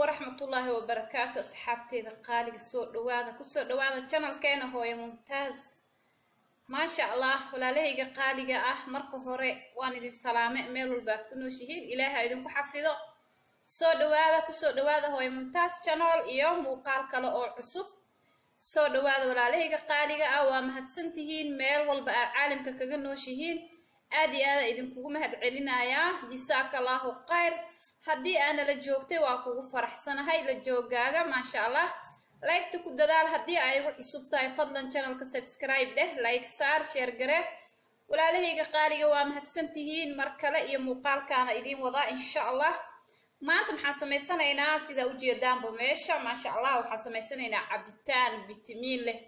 waraxmatullaahi wabarakaatu asxaabteeda qaaliga soo dhawaada kusoo dhawaada janalkeena hooyo mumtaaz maasha allah walaalahayga qaaliga ah marka hore waan idin salaame meel walbaad ku nooshihiin ilaaha idinku xafido soo dhawaada kusoo dhawaada hooyo mumtaaz janol iyo muuqaal kale oo cusub soo dhawaada walaalahayga qaaliga ah waa mahadsantihiin meel walba aad caalamka kaga nooshihiin aad iyo aada idinkugu mahad celinayaa jisaaka allaahu khayr haddii aana la joogtay waa kugu faraxsanahay la joogaaga maasha allah laygta ku dadaal haddii ay igu cusub tahay fadlan janalka subscribe dheh like saar sheer gare walaalahayga qaaliga waa mahadsantihiin mar kale iyo muuqaalkaana idiin wadaa insha allah maanta maxaan samaysanaynaa sidaa ujeedaanba meesha maasha allah waxaan samaysanaynaa cabitaan bitamiin leh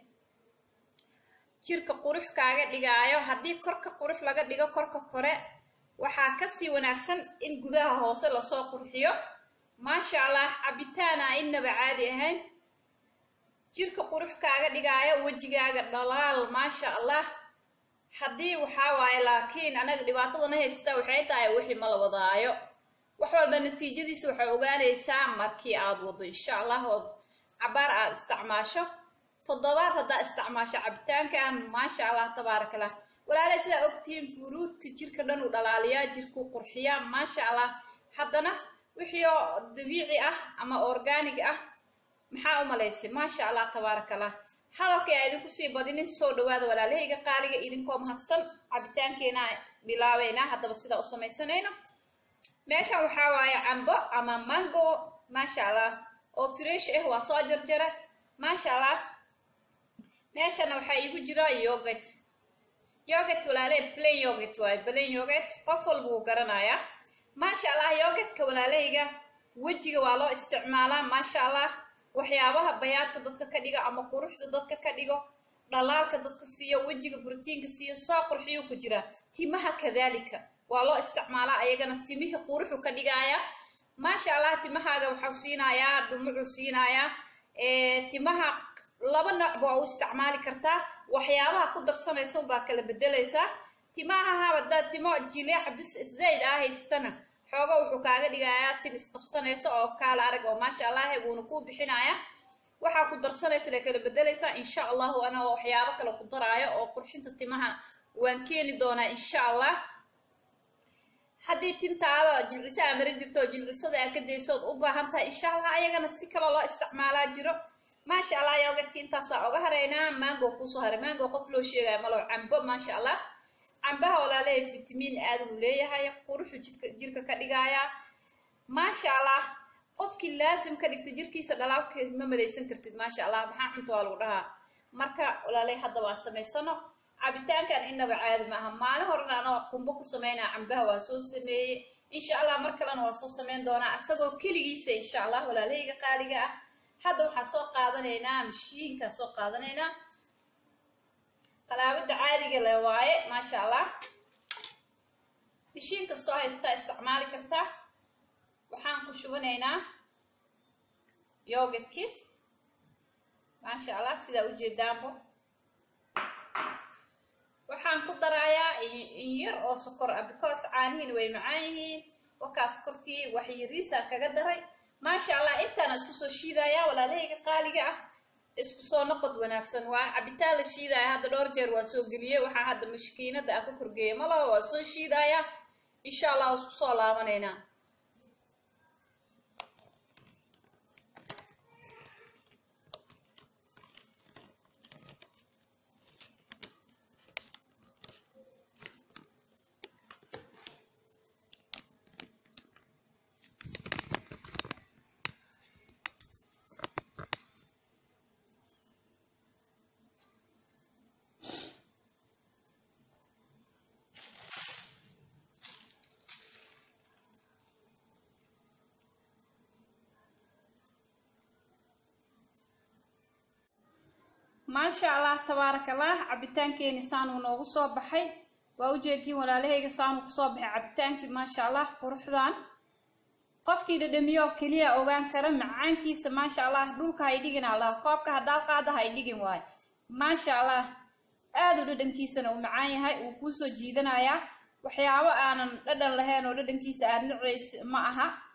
jirka qurux kaaga dhigaayo haddii korka qurux laga dhigo korka kore waxaa kasii wanaagsan in gudaha hoose lasoo qurxiyo maasha allah cabitaana inaba caadi ahayn jirka qurux kaaga dhigaayo wejigaaga dhalaal maasha allah haddii waxaa waaye laakiin anaga dhibaatadana haysta waxay tahay wixii ma la wadaayo wax walba natiijadiisa waxay ogaanaysaa markii aad wado insha allah ood cabaar aad isticmaasho toddobaad haddaa isticmaasho cabitaankan maasha allah tabaaraka allah walaalaha sidaa ogtihiin furuudka jirka dhan uu dhalaaliyaa jirkuu qurxiyaa maasha allah haddana wixii oo dabiici ah ama organig ah maxaa u malaysay maasha allah tabaaraka allah hadalkay aa idinku sii badinin soo dhawaada walaalahayga qaaliga idinkoo mahadsan cabitaankeena bilaabeynaa haddaba sidaa u samaysanayno meeshan waxaa waaye cambo ama mango maasha allah oo fresh ah waa soo jarjara maasha allah meeshana waxaa iigu jira yogat yogat walaaley plain yogat waaye plain yogat qof walba wuu garanayaa maasha allah yogatka walaalahayga wejiga waa loo isticmaalaa maasha allah waxyaabaha bayaadka dadka ka dhigo ama quruxda dadka ka dhigo dhalaalka dadka siiyo wejiga brotiinka siiyo soo qurxiyuu ku jiraa timaha kadaalika waa loo isticmaalaa ayagana timihii quruxu ka dhigaaya maasha allah timahaaga waxau siinayaa dhumucuu siinayaa timaha laba noocba waa u isticmaali kartaa waxyaabaha ku darsanaysa ubaa kala bedelaysaa timaha hadaad timo jileec bis zayd ah haystana xooga wuxuu kaaga dhigayaa tin isqabsanaysa oo kaala arag oo maasha allah wuuna kuu bixinaya waxaa ku darsanaysa la kala bedelaysaa insha allahu ana waxyaabo kale ku daraayo oo qurxinta timaha waan keeni doonaa insha allah haddii tintaada jilciso aa marin jirto oo jilcisada aa ka daysood u baahan tahay insha allah ayagana si kale loo isticmaalaa jiro maasha allah yogadki intaasaa oga haraynaa mango kuusoo haray mango qof loo sheegaya malo cambo maasha allah cambaha walaalahay fitamiin aad uu leeyahay quruxu jidka jirka ka dhigaaya maasha allah qofkii laasim ka dhigta jirkiisa dhalaalka ma malaysan kartid maasha allah maxaa cunta waa lagu dhahaa marka walaalay hadda waan samaysano cabitaankan inaba caadi maaha maalin horena anoo qumbo ku sameynaa cambaha waa soo sameeyey insha allah mar kalena waa soo sameyn doonaa isagoo keligiisa insha allah walaalahayga qaaliga ah hadda waxaan soo qaadanaynaa mashiinkaan soo qaadanaynaa talaabada caadiga le waaye maasha allah mashiin kastoo haystaa isticmaali kartaa waxaan ku shubanaynaa yogadki maasha allah sidaa ujeedaanbo waxaan ku daraayaa in yar oo sokor ah because caanihiin way macaan yihiin wakaa sokortii wax yariisaan kaga daray maasha allah intaana isku soo shiidayaa walaalahayga qaaliga ah isku soo noqod wanaagsan waa cabitaan la shiidaya hadda dhowr jeer waa soo geliyey waxaa hadda mashkiinada aan ka korgeeya malaha waa soo shiidayaa insha allah isku soo laabanaynaa maasha allah tabaaraka allah cabitaankeeni saanuu noogu soo baxay waa ujeediin walaalahayga saanuu kusoo baxay cabitaankii maasha allah quruxdan qofkii dhadhamiyoo keliya ogaan kara macaankiisa maasha allah dhulka hay dhigin allah koobka haddaad qaada hay dhigin waayo maasha allah aada u dhadhankiisana uu macaan yahay uu kuusoo jiidanayaa waxyaabo aanan dhadhan lahayn oo dhadhankiisa aad naceys ma aha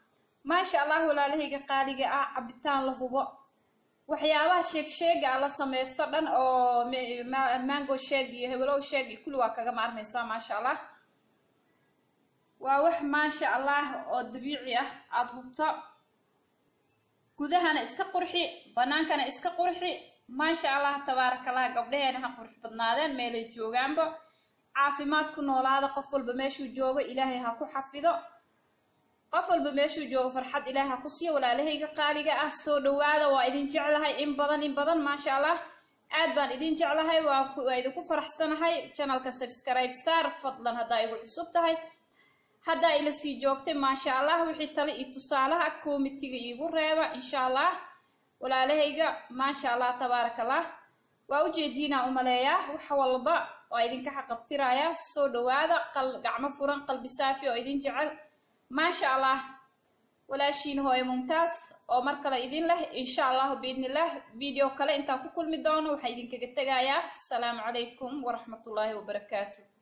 maasha allah walaalahayga qaaliga ah cabitaan la hubo waxyaabaha sheeg sheega a la sameysto dhan oo mango sheeg iyo hebelow sheeg iyo kulli waa kaga maarmaysaa maasha allah waa wax maasha allah oo dabiici ah aada hubto gudahana iska qurxi banaankana iska qurxi maasha allah tabaaraka allah gabdhaheena ha qurux badnaadeen meelay joogaanba caafimaad ku noolaada qof walba meeshuu joogo ilaahay ha ku xafido qof walba meeshuu joogo farxad ilaahay ha ku siiyo walaalahayga qaaliga ah soo dhawaada waa idin jeclahay in badan in badan maasha allah aad baan idin jeclahay waa idinku faraxsanahay janalka subscribe saar fadlan haddaa igu cusub tahay haddaa ila sii joogtay maasha allah wixii tale iyo tusaalaha komitiga iigu reeba insha allah walaalahayga maasha allah tabaaraka allah waa ujeediinaa umaleeyaa wax walba waa idinka xaqabtirayaa soo dhawaada gacmo furan qalbi saafi oo idin jecel maasha allah walaashiina hooye mumtaas oo mar kale idin leh insha allahu biidnillaah video kale intaan ku kulmi doono waxaa idinkaga tegayaa asalaamu calaykum waraxmatullaahi wabarakaatu